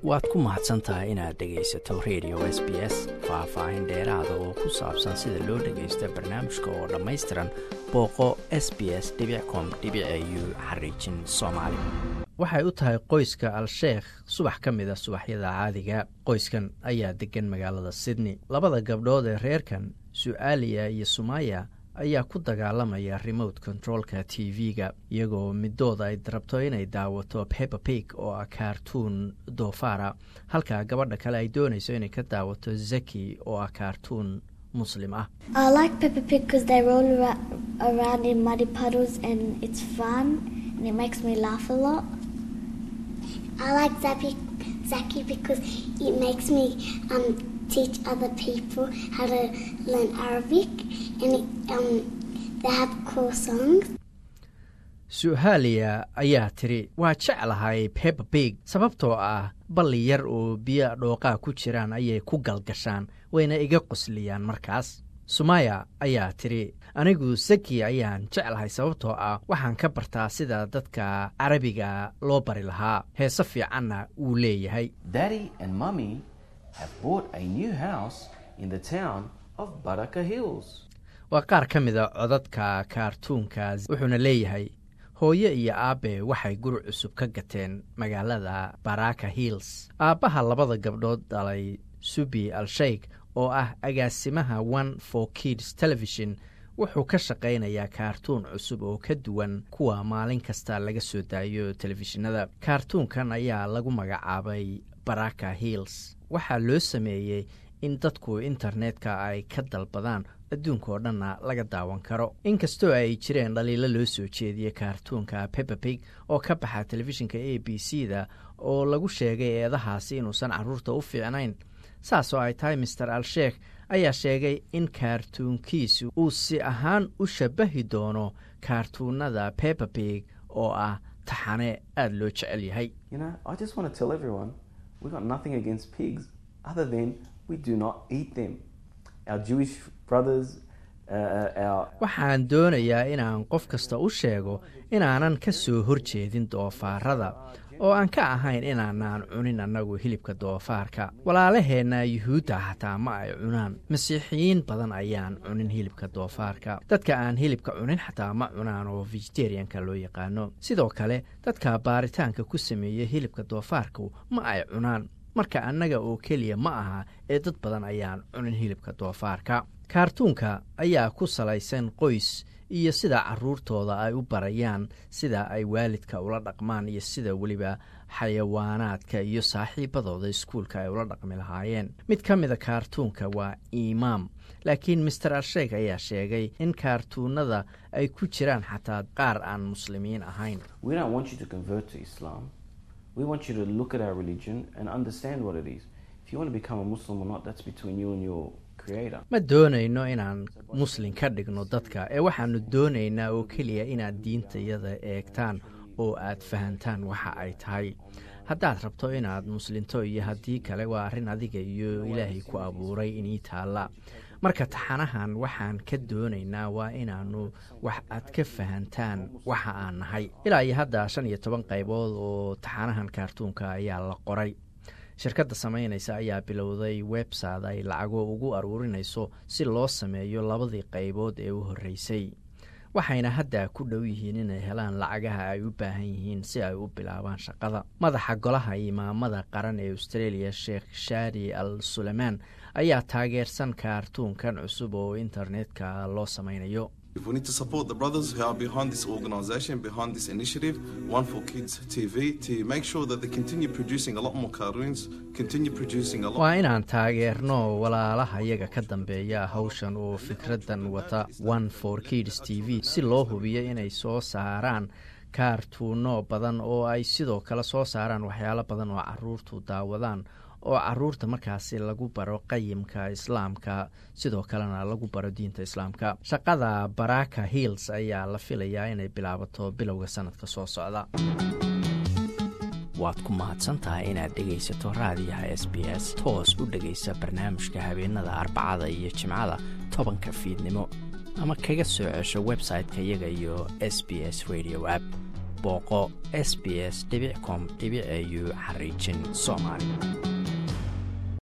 waad ku mahadsan tahay inaad dhegaysato radio s b s faah-faahin dheeraada oo ku saabsan sida loo dhagaysto barnaamijka oo dhammaystiran booqo s b s com u xariijin soomaali waxay u tahay qoyska al-sheekh subax ka mida subaxyada caadiga qoyskan ayaa degan magaalada sydney labada gabdhood ee reerkan su-aaliya iyo sumaya ayaa ku dagaalamaya remote controlka t v-ga iyagoo midooda ay rabto inay daawato pepper pig oo ah kaartuun doofaara halka gabadha kale ay doonayso inay ka daawato zaki oo ah kaartuun muslim ah teach other people how to learn Arabic and it, um, they have cool songs. su-haaliya ayaa tiri waa jeclahay pepper big sababtoo ah balli yar oo biyo dhooqaa ku jiraan ayay ku galgashaan wayna iga qosliyaan markaas sumaya ayaa tiri anigu saki ayaan jeclahay sababtoo ah waxaan ka bartaa sida dadka carabiga loo bari lahaa heese fiicanna wuu leeyahay waa qaar ka mida codadka kaartuunkaas wuxuuna leeyahay hooyo iyo aabbe waxay guri cusub ka gateen magaalada baraka hills aabbaha labada gabdhood dhalay subi al-sheikh oo ah agaasimaha one for kids television wuxuu ka shaqaynayaa kaartuun cusub oo ka duwan kuwa maalin kasta laga soo daayo telefishinada kaartuunkan ayaa lagu magacaabay baraka hills waxaa loo sameeyey in dadku internetka ay ka dalbadaan adduunka oo dhanna laga daawan karo inkastoo ay jireen dhaliilo loo soo jeediyey kaartuunka pepperpig oo ka baxa telefishinka a b c da oo lagu sheegay eedahaasi inuusan carruurta u fiicnayn saasoo ay tahay master al-sheekh ayaa sheegay in kaartuunkiisu uu si ahaan u shabahi doono kaartuunada pepperpig oo ah taxane aada loo jecel yahay waxaan doonayaa inaan qof kasta u sheego inaanan ka soo horjeedin doofaarada oo aan ka ahayn inaanaan cunin annagu hilibka doofaarka walaalaheenna yuhuudda xataa ma ay cunaan masiixiyiin badan ayaan cunin hilibka doofaarka dadka aan hilibka cunin xataa ma cunaan oo vegetarianka loo yaqaano sidoo kale dadka baaritaanka ku sameeya hilibka doofaarku ma ay cunaan marka annaga oo keliya ma aha ee dad badan ayaan cunin hilibka doofaarka kaartuunka ayaa ku salaysan qoys iyo sida caruurtooda ay u barayaan sida ay waalidka ula dhaqmaan iyo sida weliba xayawaanaadka iyo saaxiibadooda iskuulka ay ula dhaqmi lahaayeen mid ka mida kaartuunka waa imaam laakiin master al-sheikh ayaa sheegay in kaartuunada ay ku jiraan xataa qaar aan muslimiin ahayn We want you to look at our religion and understand what it is. If you want to become a Muslim or not, that's between you and your creator. ma doonayno inaan muslin ka dhigno dadka ee waxaanu doonaynaa oo keliya inaad diintayada eegtaan oo aad fahantaan waxa ay tahay haddaad rabto inaad muslinto iyo haddii kale waa arrin adiga iyo ilaahay ku abuuray inii taalla marka taxanahan waxaan ka doonaynaa waa inaannu wax aad ka fahantaan waxa aan nahay ilaa iyo hadda shan iyo toban qaybood oo taxanahan kaartuunka ayaa la qoray shirkadda samaynaysa ayaa bilowday website ay lacago ugu aruurinayso si loo sameeyo labadii qaybood ee u horreysay waxayna hadda ku dhow yihiin inay helaan lacagaha ay u baahan yihiin si ay u bilaabaan shaqada madaxa golaha imaamada qaran ee australia sheekh shari al suleymaan ayaa taageersan kaartuunkan cusub oo internetka loo samaynayo We need to support the brothers who are behind this organization, behind this initiative, One for Kids TV, to make sure that they continue producing a lot more cartoons, continue producing a lot waa inaan taageerno walaalaha iyaga ka dambeeya hawshan oo fikraddan wata one for kids t v si loo hubiyo inay soo saaraan kaartuuno badan oo ay sidoo kale soo saaraan waxyaalo badan oo caruurtu daawadaan oo caruurta markaasi lagu baro qayimka islaamka sidoo kalena lagu baro diinta islaamka shaqada baraka hills ayaa la filayaa inay bilaabato bilowga sanadka soo socda waad ku mahadsantahay inaad dhegaysato raadiyaha s b s toos u dhegaysa barnaamijka habeenada arbacada iyo jimcada tobanka fiidnimo ama kaga soo cesho website-ka iyaga iyo s b s radio app booqo s b s com au xariijin soomaali